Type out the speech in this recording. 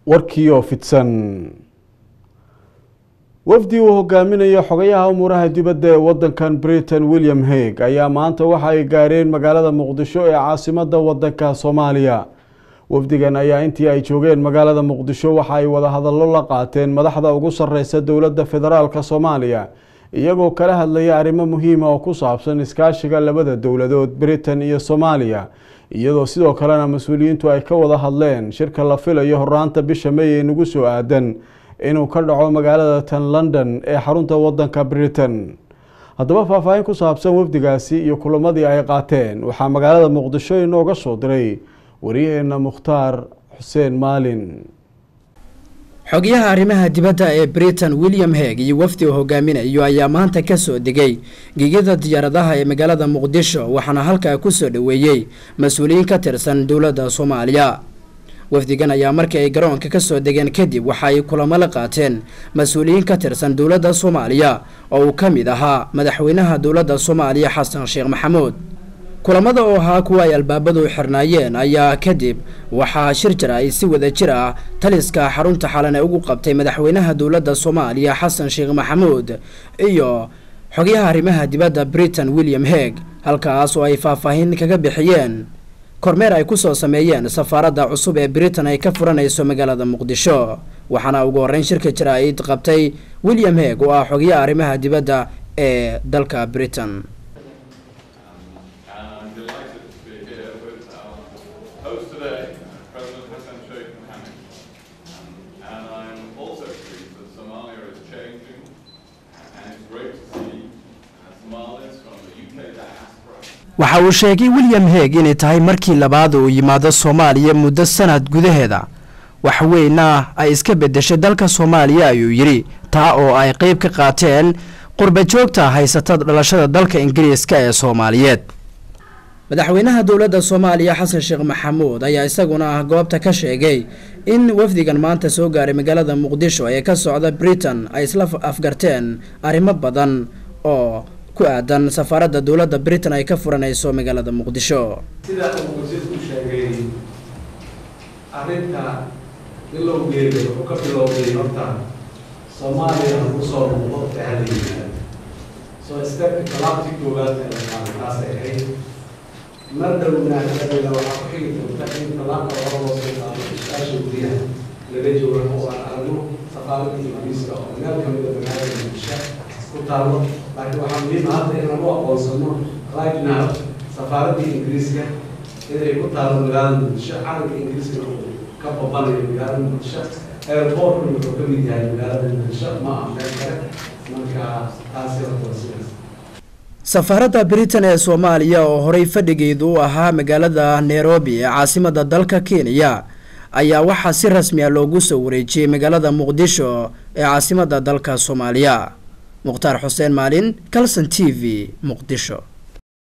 warkiioo fidsan wafdi uu hogaaminayo xogayaha umuuraha dibadda ee wadankan britain william hague ayaa maanta waxa ay gaareen magaalada muqdisho ee caasimada wadanka soomaaliya wafdigan ayaa intii ay joogeen magaalada muqdisho waxa ay wadahadallo la qaateen madaxda ugu sareysa dowladda federaalk soomaaliya iyagoo kala hadlaya arrimo muhiima oo ku saabsan iskaashiga labada dowladood britain iyo soomaaliya iyadoo sidoo kalena mas-uuliyiintu ay ka wada hadleen shirka la filayo horaanta bisha may ee nagu soo aadan inuu ka dhaco magaalada tan london ee xarunta wadanka britain haddaba faahfaahin ku saabsan wafdigaasi iyo kulamadii ay qaateen waxaa magaalada muqdisho inooga soo diray waryaheena mukhtaar xuseen maalin xogayaha arrimaha dibadda ee britain william heg iyo wafdi uu hogaaminayo ayaa maanta ka soo degay gegida diyaaradaha ee magaalada muqdisho waxaana halkaa ku soo dhoweeyey mas-uuliyiin ka tirsan dowladda soomaaliya wafdigan ayaa markii ay garoonka ka soo degeen kadib waxa ay kulamo la qaateen mas-uuliyiin ka tirsan dowladda soomaaliya oo uu ka mid ahaa madaxweynaha dowladda soomaaliya xasan sheekh maxamuud kulamada oo ahaa kuwa ay albaabadu xirnaayeen ayaa kadib waxaa shir jir ay si wada jir ah taliska xarunta xalane ugu qabtay madaxweynaha dowladda soomaaliya xasan sheekh maxamuud iyo xogyaha arrimaha dibadda britain william heg halkaas oo ay faahfaahin kaga bixiyeen kormeer ay kusoo sameeyeen safaaradda cusub ee britain ay ka furanayso magaalada muqdisho waxaana ugu horreyn shirka jir ay qabtay william heg oo ah xogyaha arrimaha dibadda ee dalka britain waxa uu sheegay william heg inay tahay markii labaad uu yimaado soomaaliya muddo sanad gudaheeda wax weyna ay iska bedeshay dalka soomaaliya ayuu yidhi taa oo ay qeyb ka qaateen qurba joogta haysata dhalashada dalka ingiriiska ee soomaaliyeed madaxweynaha dowladda soomaaliya xasan sheekh maxamuud ayaa isaguna goobta ka sheegay in wafdigan maanta soo gaaray magaalada muqdisho ee ka socda britain ay isla afgarteen arrimo badan oo ku aadan safaaradda dowladda britain ay ka furanayso magaalada muqdisho sidaa uu wasiirku sheegay arrinta bilowgeeda wuxuu ka bilowday horta soomaaliya lagu soo noqdo tahala yimaado soo stepka talaabtii koowaad ee la qaaday taasay ahayd mar dhowna hadadeeda waxaa ku xigi doonta in talaabka hore loo soo qaado iskaasha guryaha laga joogo oo aan aragno safaaradda ingiriiska oo meel kamida magaalada muqdisho ku taalo laakiin waxaa muhiim hadda in lagu aqoonsano right now safaaradda ingiriiska inay ku taalo magaalada muqdisho calanka ingiriiska ka babanayo magaalada muqdisho airportna wuxuu ka mid yahay magaalada muqdisho ma ah meel kale marka taasi horta sidaas safaaradda britain ee soomaaliya oo horey fadhigeedu u ahaa magaalada nairobi ee caasimada dalka kenya ayaa waxaa si rasmi a loogu soo wareejiyey magaalada muqdisho ee caasimada dalka soomaaliya mukhtaar xuseen maalin calson t v muqdisho